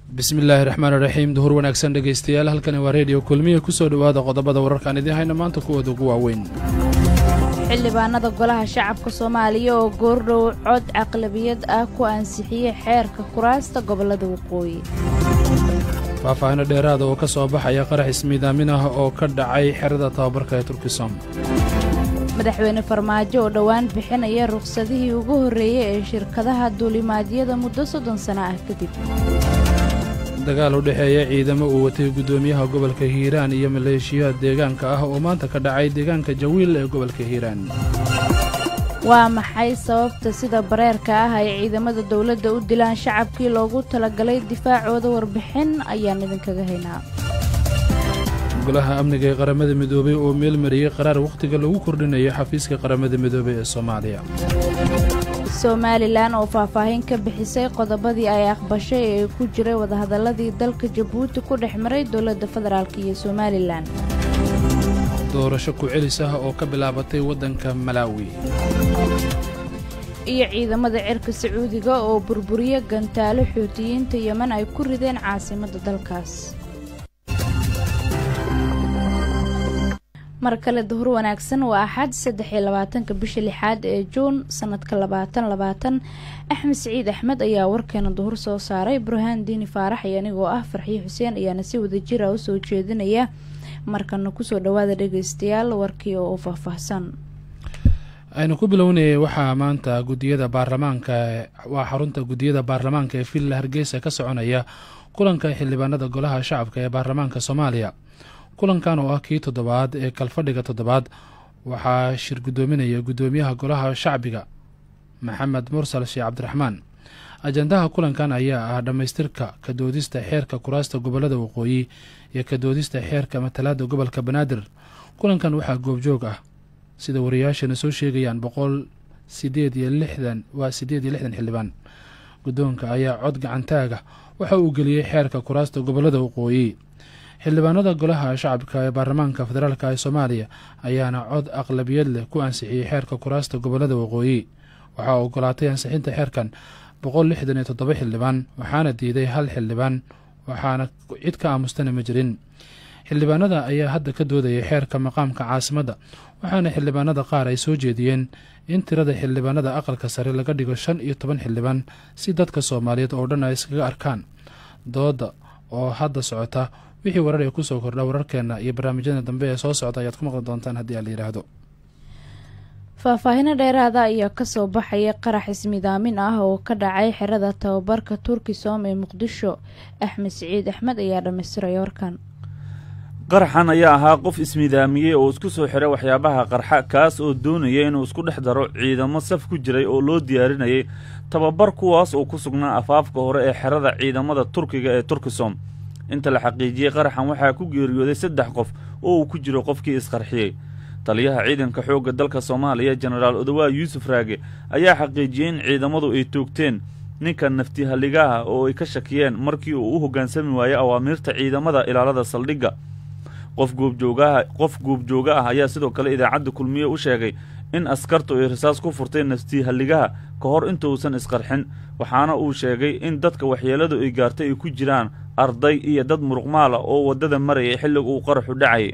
bismi illaahi raxmaani raxiim duhur wanaagsan dhegaystayaal halkani waa reediyo kulmiya kusoo dhowaada qodobada wararkaan idiin hayna maanta kuwooda ugu waaweyn xildhibaanada golaha shacabka soomaaliya oo goordhow cod caqlabiyad ah ku ansixiyey xeerka kuraasta gobollada waqooyi faahfaahino dheeraada oo ka soo baxaya qarax ismiidaamin ah oo ka dhacay xerada tababarka ee turkisom madaxweyne farmaajo oo dhowaan bixinaya rukhsadihii ugu horreeyey ee shirkadaha duulimaadyada muddo soddon sano ah kadib dagaal u dhexeeya ciidamo uu watay guddoomiyaha gobolka hiiraan iyo maleeshiyaha deegaanka ah oo maanta ka dhacay deegaanka jawiil ee gobolka hiiraan waa maxay sababta sida bareerka ah ay ciidamada dowladda u dilaan shacabkii loogu talagalay difaacooda warbixin ayaan idinkaga haynaa golaha amniga ee qaramada midoobey oo meel mariyey qaraar wakhtiga lagu kordhinayo xafiiska qaramada midoobey ee soomaaliya somalilan oo faahfaahin ka bixisay qodobadii ay aqbashay ee ku jiray wadahadalladii dalka jabuuti ku dhex maray dowladda federaalk iyo somalilan doorasho ku-celis ah oo ka bilaabatay waddanka malaawi iyo ciidamada cirka sacuudiga oo burburiye gantaalo xuutiyiinta yeman ay ku rideen caasimadda dalkaas mar kale duhur wanaagsan waa axad saddex iyo labaatanka bisha lixaad ee juun sanadka labaatan labaatan axmed siciid axmed ayaa warkeena duhur soo saaray burhaan diini faarax iyo anigoo ah farxiyo xuseen ayaana si wadajira u soo jeedinaya markana kusoo dhawaada dhegaystayaal warkii oo u faahfaahsan aynu ku bilownayay waxaa maanta gudiyada baarlamaanka waa xarunta gudiyada baarlamaanka ee villa hargeysa ka soconaya kulanka xildhibaanada golaha shacabka ee baarlamaanka soomaaliya kulankan oo ah kii toddobaad ee kalfadhiga toddobaad waxaa shir guddoominaya guddoomiyaha golaha shacbiga maxamed mursal sheekh cabdiraxmaan ajandaha kulankan ayaa ah dhammaystirka ka doodista xeerka kuraasta gobollada waqooyi iyo ka doodista xeerka matalaada gobolka banaadir kulankan waxaa goobjoog ah sida wariyaashana soo sheegayaan boqol sideed iyo lixdan waa siddeed iyo lixdan xildhibaan guddoonka ayaa cod gacantaaga waxa uu geliyey xeerka kuraasta gobollada waqooyi xildhibaanada golaha shacabka ee baarlamaanka federaalk ee soomaaliya ayaana cod aqlabiyad leh ku ansixiyey xeerka kuraasta gobollada waqooyi waxaa ogolaatay ansixinta xeerkan boqol lixdan iyo toddoba xildhibaan waxaana diiday hal xildhibaan waxaana cid ka aamustana ma jirin xildhibaanada ayaa hadda ka doodayay xeerka maqaamka caasimadda waxaana xildhibaanada qaar ay soo jeediyeen in tirada xildhibaanada aqalka sare laga dhigo shan iyo toban xildhibaan si dadka soomaaliyeed oo dhan ay iskaga arkaan dooda oo hadda socota wixii warar ee kusoo kordha wararkeena iyo barnaamijyada dambe ee soo socda ayaad ku maqli doontaan haddii aan la yidhaahdo faahfaahino dheeraada ayaa kasoo baxaya qarax ismidaamin ah oo ka dhacay xerada tababarka turkisom ee muqdisho axmed siciid axmed ayaa dhammaystiray warkan qaraxan ayaa ahaa qof ismidaamiyey oo isku soo xiray waxyaabaha qarxa kaas oo doonaya inuu isku dhex daro ciidamo saf ku jiray oo loo diyaarinayay tababar kuwaas oo ku sugnaa afaafka hore ee xerada ciidamada turkiga ee turkisom inta la xaqiijiyey qaraxan waxaa ku geeriyooday saddex qof oo uu ku jiro qofkii isqarxiyey taliyaha ciidanka xoogga dalka soomaaliya jenaraal odawaa yuusuf raage ayaa xaqiijiyey in ciidamadu ay toogteen ninka naftihaligaha oo ay ka shakiyeen markii uu u hoggaansami waayey awaamiirta ciidamada ilaalada saldhigga qof goobjoogaha qof goobjooga ah ayaa sidoo kale idaacadda kulmiye u sheegay in askartu ay rasaas ku furteen naftihaligaha ka hor intuusan isqarxin waxaana uu sheegay in dadka waxyeeladu ay gaartay ay ku jiraan arday iyo dad muruqmaala oo waddada marayay xilliga uu qaraxu dhacayay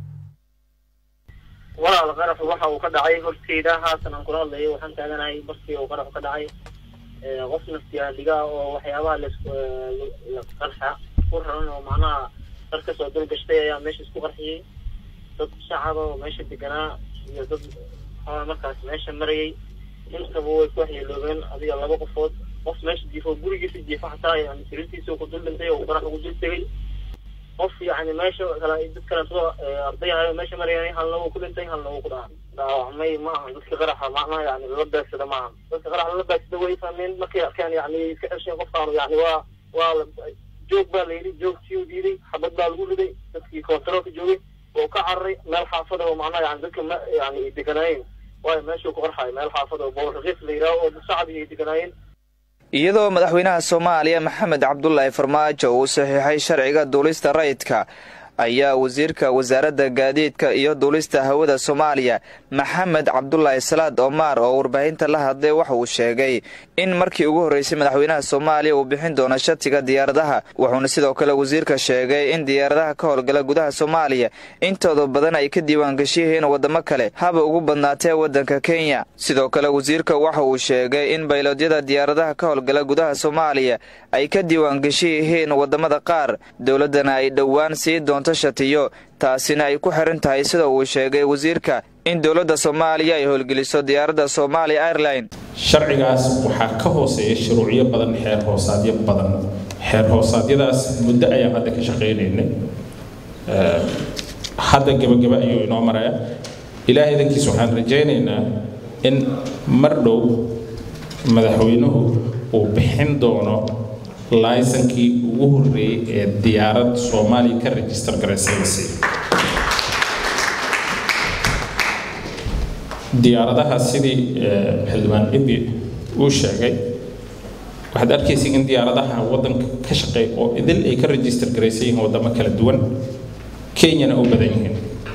walaal qaraxu waxa uu ka dhacay horteyda haatan aan kula hadlayo waxaan taaganahay barkii uu qaraxu ka dhacay qof naftihaligaa oo waxyaabaha laqarxa ku raran oo macnaha dad kasoo dulgashtay ayaa meesha isku qarxiyey dad shacaba oo meesha deganaa iyo dad markaas meesha marayay intaba way ku waxyeeloobeen adiga laba qofood qof meesha jiifo gurigiisa jiifo xataa yani sariirtiisa ku dul dhintay oo qarax ugu dul tegay qof yani meesha kale dad kaleeto arday ahayo meesha marayay halna wuu ku dhintay halna wuu ku dhaa dhaawacmay ma aha dadka qaraxa macnaha yani lala baagsada ma aha dadka qaraxa lala baagsada way fahmeen markay arkeen yani iska cesheen qofkaan yani waa waa joog baa la yidhi joogtii u diiday xabad baa lagu riday dadkii kontaroolka joogay oo ka cararay meel xaafada oo macnaha yani dadka ma yani ay deganaayeen waayo meeshuu ku qarxayo meel xaafada oo bool raqiis la yidhaaho oo shacbi ay deganaayeen iyadoo madaxweynaha soomaaliya maxamed cabdulaahi farmaajo uu saxiixay sharciga duulista rayidka ayaa wasiirka wasaaradda gaadiidka iyo duulista hawada soomaaliya maxamed cabdulaahi salaad omaar oo warbaahinta la hadlay waxa uu sheegay in markii ugu horreysay madaxweynaha soomaaliya uu bixin doono shatiga diyaaradaha wuxuuna sidoo kale wasiirka sheegay in diyaaradaha ka howlgala gudaha soomaaliya intooda badan ay ka diiwaangashi yihiin waddamo kale haba ugu badnaatee waddanka kenya sidoo kale wasiirka waxa uu sheegay in baylodyada diyaaradaha ka howlgala gudaha soomaaliya ay ka diiwaangashi yihiin waddamada qaar dowladdana ay dhowaan sii doonto shatiyo taasina ay ku xiran tahay sida uu sheegay wasiirka in dowladda soomaaliya ay howlgeliso diyaaradda soomaaliya airline sharcigaas waxaa ka hooseeya shuruucyo badan xeer hoosaadyo badan xeer hoosaadyadaas muddo ayaan hadda ka shaqaynaynay hadda gebagaba ayuu inoo maraya ilaahay idankiis waxaan rajaynaynaa in mar dhow madaxweynuhu uu bixin doono laysankii ugu horreeyey ee diyaarad soomaaliya ka rejistar garaysaysi diyaaradaha sidii xildhibaan ibi uu sheegay waxaad arkaysa in diyaaradaha waddanka ka shaqeeya oo idil ay ka rejistar garaysan yihiin waddamo kala duwan kenyana u badan yihiin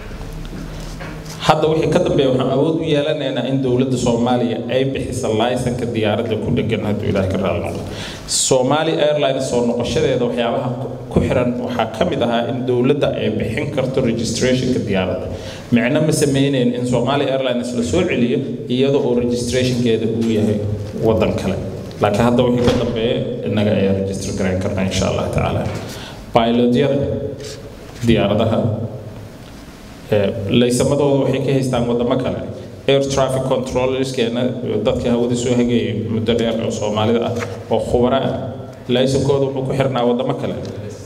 hadda wixii ka dambeeya waxaan awood u yeelanaynaa in dowladda soomaaliya ay bixisa laysanka diyaaradda ku dhegan hadduu ilaahay ka raali noqdo soomaali airlines soo noqoshadeeda waxyaabaha ku xiran waxaa ka mid ahaa in dowladda ay bixin karto registrationka diyaaradda micno ma sameynayn in soomaali airlines la soo celiyo iyada oo registrationkeeda uu yahay waddan kale laakiin hadda wixii ka dambeeya innaga ayaa register garayn karnaa insha allah tacaala pilotyada diyaaradaha laysamadooda waxay ka haystaan waddamo kale air traffic controllerskeena dadka hawada soo hagayay muddo dheer oo soomaalida ah oo khubara ah laysankooda wuxuu ku xirnaa waddamo kale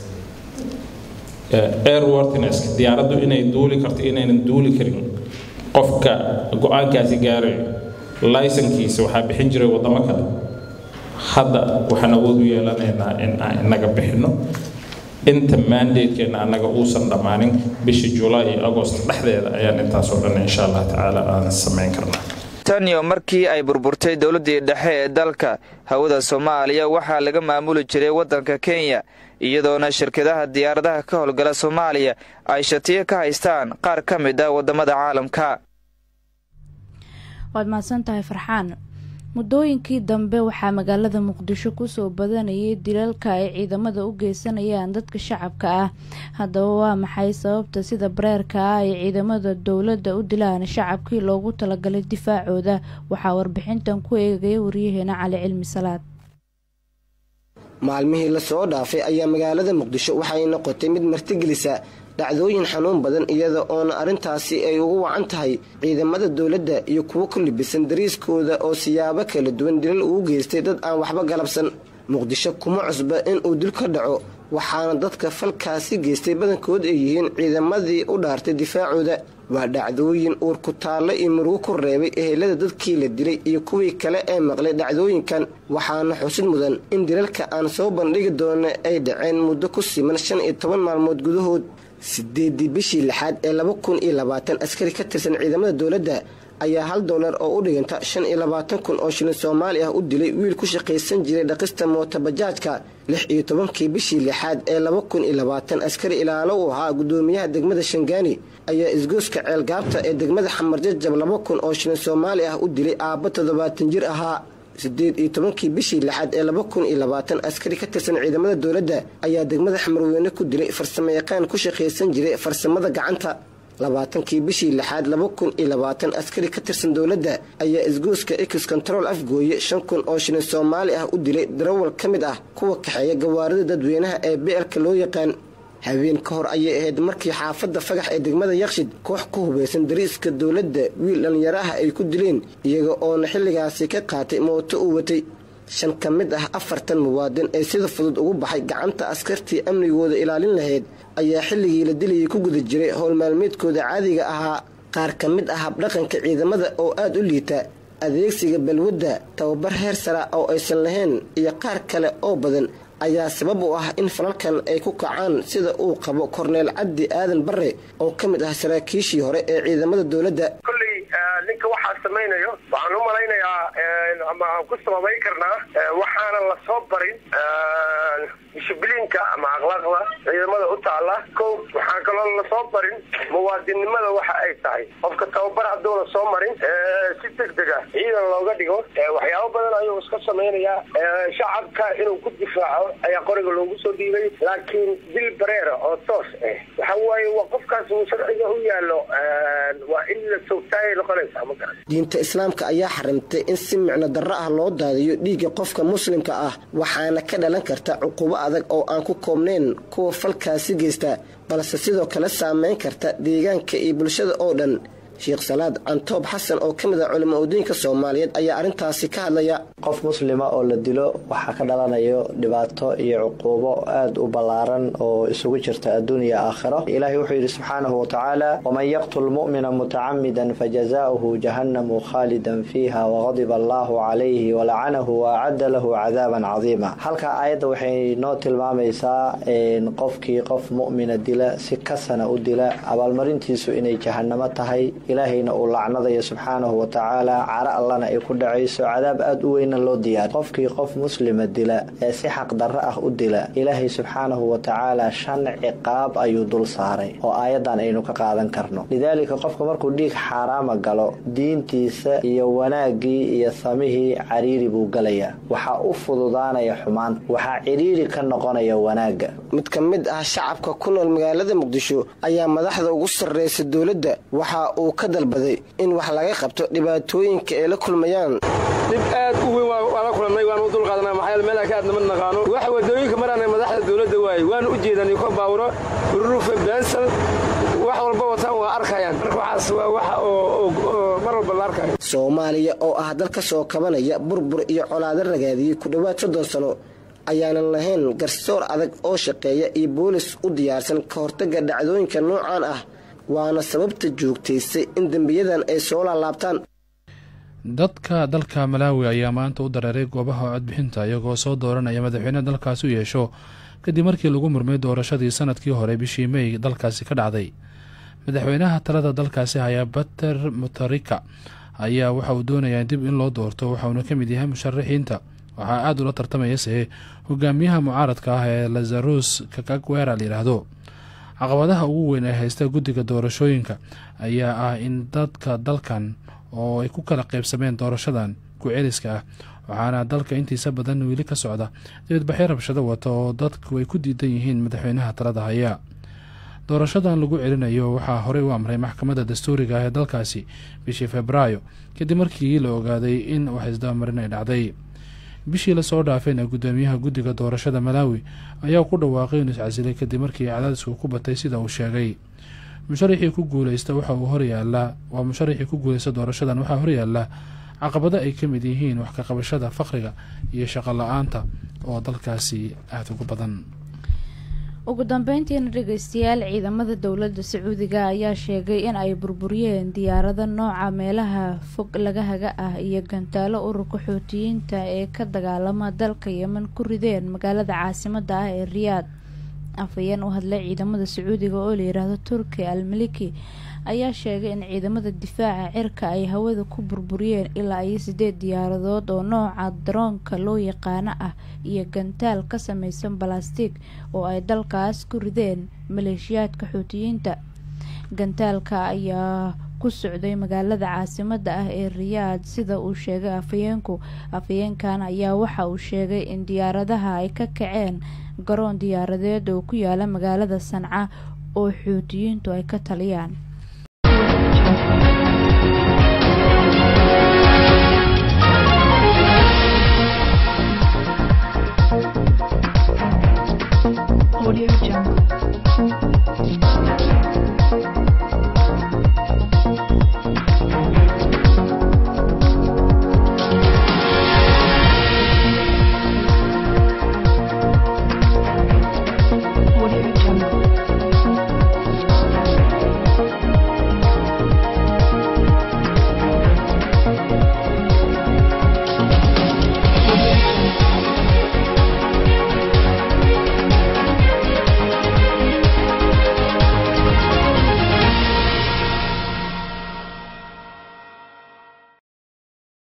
airworthiness diyaaraddu inay duuli karto inaynan duuli karin qofka go-aankaasi gaarayo laysankiisa waxaa bixin jiray waddamo kale hadda waxaan awood u yeelanaynaa in aan inaga bixinno inta mandatekeena annaga uusan dhammaanin bisha julaay iyo agost dhexdeeda ayaan intaasoo dhan insha allah tacaala aan samayn karnaa taniyo markii ay burburtay dowladdii dhexe ee dalka hawada soomaaliya waxaa laga maamuli jiray waddanka kenya iyadoona shirkadaha diyaaradaha ka howlgala soomaaliya ay shatiyo ka haystaan qaar ka mid ah waddamada caalamka waad mahadsan tahay farxaan muddooyinkii dambe waxaa magaalada muqdisho kusoo badanayay dilalka ay ciidamada u geysanayaan dadka shacabka ah haddaba waa maxay sababta sida bareerka ah ay ciidamada dowladda u dilaan shacabkii loogu talagalay difaacooda waxaa warbixintan ku eegaya waryaheena cali cilmi salaad maalmihii lasoo dhaafay ayaa magaalada muqdisho waxay noqotay mid martigelisa dhacdooyin xanuun badan iyada oona arrintaasi ay ugu wacan tahay ciidamada dowladda iyo kuwo ku libisan dariiskooda oo siyaabo kala duwan dilal ugu geystay dad aan waxba galabsan muqdisho kuma cusba inuu dil ka dhaco waxaana dadka falkaasi geystay badankood ay yihiin ciidamadii u dhaartay difaacooda waa dhacdooyin uur ku taalle iyo murugo ku reebay ehelada dadkii la dilay iyo kuwii kale ee maqlay dhacdooyinkan waxaana xusid mudan in dilalka aan soo bandhigi doona ay dhaceen muddo ku siman shan iyo toban maalmood gudahood sideedii bishii lixaad ee laba kun iyo labaatan askari ka tirsan ciidamada dowladda ayaa hal dollar oo u dhiganta shan iyo labaatan kun oo shilin soomaali ah u dilay wiil ku shaqaysan jiray dhaqista mootabajaajka lix iyo tobankii bishii lixaad ee laba kun iyo labaatan askari ilaalo u ahaa guddoomiyaha degmada shangaani ayaa isgooska ceelgaabta ee degmada xamarjajab laba kun oo shilin soomaali ah u dilay aabba toddobaatan jir ahaa sideed iyo tobankii bishii lixaad ee laba kun iyo labaatan askari ka tirsan ciidamada dowladda ayaa degmada xamarweyne ku dilay farsamo yaqaan ku shaqaysan jiray farsamada gacanta labaatankii bishii lixaad laba kun iyo labaatan askari ka tirsan dowladda ayaa isgooska ex control afgooye shan kun oo shilin soomaali ah u dilay darawal ka mid ah kuwa kaxeeya gawaarida dadweynaha ee beelka loo yaqaan habeen ka hor ayay ahayd markii xaafadda fagax ee degmada yakshid koox ku hubaysan dariiska dowladda wiil dhallinyaro ah ay ku dileen iyaga oona xilligaasi ka qaatay mooto uu watay shan ka mid ah afartan muwaadin ee sida fudud ugu baxay gacanta askartii amnigooda ilaalin lahayd ayaa xilligii la dilayay ku guda jiray howl maalmeedkooda caadiga ahaa qaar ka mid ah habdhaqanka ciidamada oo aada u liita adeegsiga balwadda tababar heer sara oo aysan lahayn iyo qaar kale oo badan ayaa sabab u ah in falalkan ay ku kacaan sida uu qabo korneel cabdi aadan bare oo ka mid ah saraakiishii hore ee ciidamada dowladda kolley ninka waxaa samaynayo waxaan u malaynayaa ama aan ku sababayn karnaa waxaanan la soo barin dishibliinka ama akhlaaqda ciidamada u taala ko waxaan kaloo lasoo barin muwaadinnimada waxa ay tahay qofka tababar hadduuna soo marin si degdeg ah ciidan looga dhigo waxyaabo badan ayuu iska samaynayaa shacabka inuu ku difaaco ayaa qoriga loogu soo dhiibay laakiin dil bareera oo toos ah waxa waaye waa qofkaas uu sharciga u yaallo waa in la toogtaayay noqonaysaa ma garan diinta islaamka ayaa xarimtay in si micno darro ah loo daadiyo dhiigga qofka muslimka ah waxaana ka dhalan karta cuqubo adag oo aan ku koobnayn kuwa falkaasi geysta balse sidoo kale saameyn karta deegaanka iyo bulshada oo dhan sheekh salaad cantoob xasan oo ka mid ah culimo udiinka soomaaliyeed ayaa arrintaasi ka hadlaya qof muslima oo la dilo waxaa ka dhalanayo dhibaato iyo cuquubo aada u ballaaran oo isugu jirta adduun iyo aakhiro ilaahay wuxuu yidhi subxaanahu watacaala waman yaqtul mu'mina mutacamidan fajazaa'uhu jahannamu khaalidan fiiha waqadiba allaahu calayhi walacanahu waacadda lahu cadaaban cadiima halka aayadda waxay noo tilmaamaysaa qofkii qof mu'mina dila si kasana u dila abaalmarintiisu inay jahannamo tahay ilaahayna uu lacnadayo subxaanahu watacaala cara allana ay ku dhacayso cadaab aada u weyna loo diyaari qofkii qof muslima dila ee si xaqdarro ah u dila ilaahay subxaanahu watacaala shan ciqaab ayuu dul saaray oo aayadan aynu ka qaadan karno lidaalika qofka markuu dhiig xaaraama galo diintiisa iyo wanaaggii iyo samihii cariiri buu galayaa waxaa u fududaanaya xumaanta waxaa ciriiri ka noqonaya wanaagga mid ka mid ah shacabka ku nool magaalada muqdisho ayaa madaxda ugu sarreysa dowladda waxa uu ka dalbaday in wax laga qabto dhibaatooyinka ay la kulmayaan dhib aad u weyn waa la kulannay waanu u dulqaadanaa maxaa meelaa ka aadnama naqaano waxa wadooyinka maraana madaxda dowladda waaye waanu u jeedan ko baawuro rurufe bensal wax walba wataan waa arkayaan marka waxaas waa waxa oo mar walba la arkayo soomaaliya oo ah dal ka soo kabanaya burbur iyo colaado ragaadiyey ku dhowaad soddon sano ayaanan lahayn garsoor adag oo shaqeeya iyo boolis u diyaarsan ka hortagga dhacdooyinka noocan ah waana sababta joogtaysay in dembiyadan ay soo laalaabtaan dadka dalka malaawi ayaa maanta u dareeray goobaha codbixinta iyagoo soo dooranaya madaxweyne dalkaasi u yeesho kadib markii lagu murmay doorashadii sanadkii hore bishii mey dalkaasi ka dhacday madaxweynaha talada dalkaasi hayaa bater mutarika ayaa waxa uu doonayaa dib in loo doorto waxauna ka mid yahay musharaxiinta waxaa aada ula tartamayase hogaamiyaha mucaaradka ah ee lazarus kakagwera layidhaahdo caqabadaha ugu weyn ee haysta guddiga doorashooyinka ayaa ah in dadka dalkan oo ay ku kala qeybsameen doorashadan ku-celiska ah waxaana dalka intiisa badan weli ka socda dibadbaxyo rabshado wata oo dadku ay ku diidan yihiin madaxweynaha talada haya doorashadan lagu celinayo waxaa horey u amray maxkamadda dastuuriga ah ee dalkaasi bishii februaayo kadib markii la ogaaday in wax isdabamarin ay dhacday bishii lasoo dhaafayna gudoomiyaha guddiga doorashada malaawi ayaa ku dhawaaqay inuu iscasilay kadib markii cadaadisku ku batay sida uu sheegay musharaxii ku guuleysta waxa uu horyaalaa waa musharaxii ku guuleysta doorashadan waxaa horyaala caqabado ay ka mid yihiin wax ka qabashada faqriga iyo shaqo la-aanta oo dalkaasi aada ugu badan ugu dambeyntiina dhegeystayaal ciidamada dowladda sacuudiga ayaa sheegay in ay burburiyeen diyaarado nooca meelaha fog laga haga ah iyo gantaalo ururka xootiyiinta ee ka dagaalama dalka yemen ku rideen magaalada caasimada ah ee riyaad afhayeen u hadlay ciidamada sacuudiga oo layihaahdo turki al maliki ayaa sheegay in ciidamada difaaca cirka ay hawada ku burburiyeen ilaa iyo sideed diyaaradood oo nooca daroonka loo yaqaano ah iyo gantaal ka sameysan balastig oo ay dalkaas ku rideen maleeshiyaadka xuutiyiinta gantaalka ayaa ku socday magaalada caasimada ah ee riyaad sida uu sheegay afhayeenku afhayeenkan ayaa waxa uu sheegay in diyaaradaha ay ka kaceen garoon diyaaradeed oo ku yaala magaalada sanca oo xuutiyiintu ay ka taliyaan Audio Jungle.